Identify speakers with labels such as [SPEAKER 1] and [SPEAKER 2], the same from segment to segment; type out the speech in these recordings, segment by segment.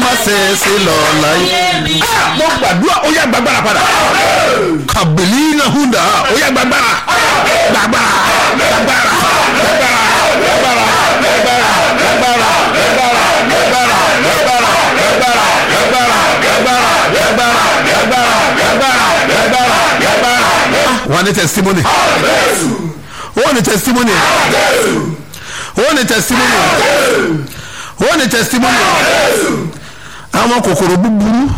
[SPEAKER 1] má ṣe é sí lọ láyé. Ah, mo gbàdúrà ó yá gbàgbára padà. kàbìlì náà hùdà ó yá gbàgbára. gbàgbára gbàgbára gbàgbára gbàgbára gbàgbára gbàgbára gbàgbára gbàgbára gbàgbára gbàgbára gbàgbára gbàgbára gbàgbára gbàgbára gbàgbára gbàgbára gbàgbára. wọ́n ní testimony. wọ́n ní testimony. wọ́n ní testimony. wọ́n ní testimony. àwọn kòkòrò búburú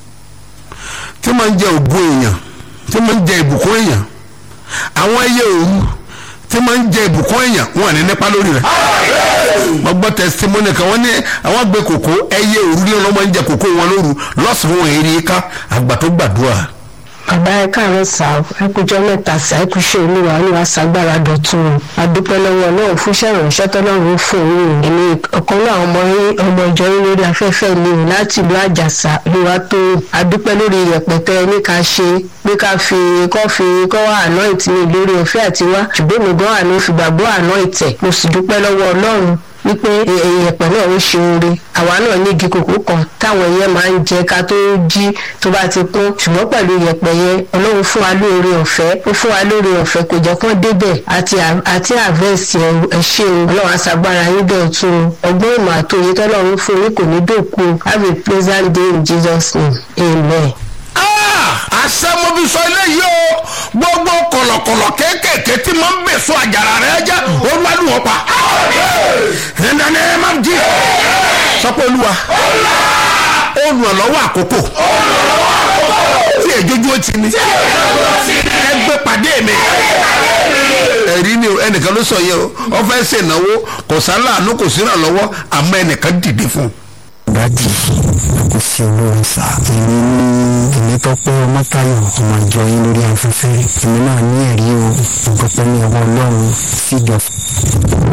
[SPEAKER 1] tí máa ń jẹ ògo èèyàn tí máa ń jẹ ìbùkún èèyàn àwọn ẹyẹ òru tí máa ń jẹ ìbùkún èèyàn wọn ní nípa lórí rẹ̀ wọ́n gbọ́ testimony kan wọ́n ní àwọn gbé kòkó ẹyẹ òru ní ọlọ́mọ ń jẹ kòkó wọn lóru lọ́sàn-án wọn èrè ká àgbà tó gbàdúrà.
[SPEAKER 2] bàbá ẹ káàárọ̀ sá ẹkújọ mẹ́ta sí ẹkúṣe olúwa olúwa ṣàgbára dọ̀tun o adúpẹ́ lọ́wọ́ Ọlọ́run fún iṣẹ́ ìránṣẹ́ tọ́lọ́run fún òun èmi ọ̀kan náà ọmọ yín ọmọ ìjọ yín lórí afẹ́fẹ́ ni o láti ìlú àjàsà olúwa tó adúpẹ́ lórí rẹpẹtẹ ní ká ṣe pé ká fi kọ́ fi kọ́ wá àná ìtìmí lórí ọ̀fẹ́ àti wá ṣùgbọ́n mi gan àná fìgbàgbọ́ àná ìtẹ̀ mo sì dúpẹ́ lọ́wọ́ Ọlọ́run wípé ìyẹ̀pẹ̀ náà ó ṣe oore àwa náà ní igi kòkó kan táwọn ẹyẹ máa ń jẹ ká tó jí tó bá ti kún ṣùgbọ́n pẹ̀lú ìyẹ̀pẹ̀ yẹn ọlọ́run fún wa lóore ọ̀fẹ́ ó fún wa lóore ọ̀fẹ́ kò jẹ́ kán débẹ̀ àti àti àvẹ́sì ẹ ṣé o ọlọ́run aṣàgbára yín bẹ́ẹ̀ tún o ọgbọ́n ìmọ̀ àtòyè tọ́lọ́run fún yín kò ní dòkú have a pleasant day in Jesus name amen
[SPEAKER 1] àṣẹmọbísọ eléyìí o gbogbo kọ̀lọ̀kọ̀lọ̀ kéékèèké tí máa ń bèso àjàrà rẹ jẹ́ olúwadùn wọn pa. ẹnìdánilẹ máa ń jí sọpọ olúwa olùrànlọ́wọ́ àkókò tí èjójú ó ti ní ẹgbẹ́ pàdé mi ẹ̀rí ni o ẹnìkan ló sọ yẹ o wọ́n fẹ́ ṣènáwó kò sáláàánú kò sí ìrànlọ́wọ́ àmọ́ ẹnìkan dìde fún un
[SPEAKER 3] dájì kò sí olórin sá èmi ní èmi tọpẹ ọmọtayọ ọmọ ìjọ yín lórí afẹ́fẹ́ èmi náà ní ẹ̀rí o ìgbọpẹ ní ọwọ́ Ọlọ́run seed of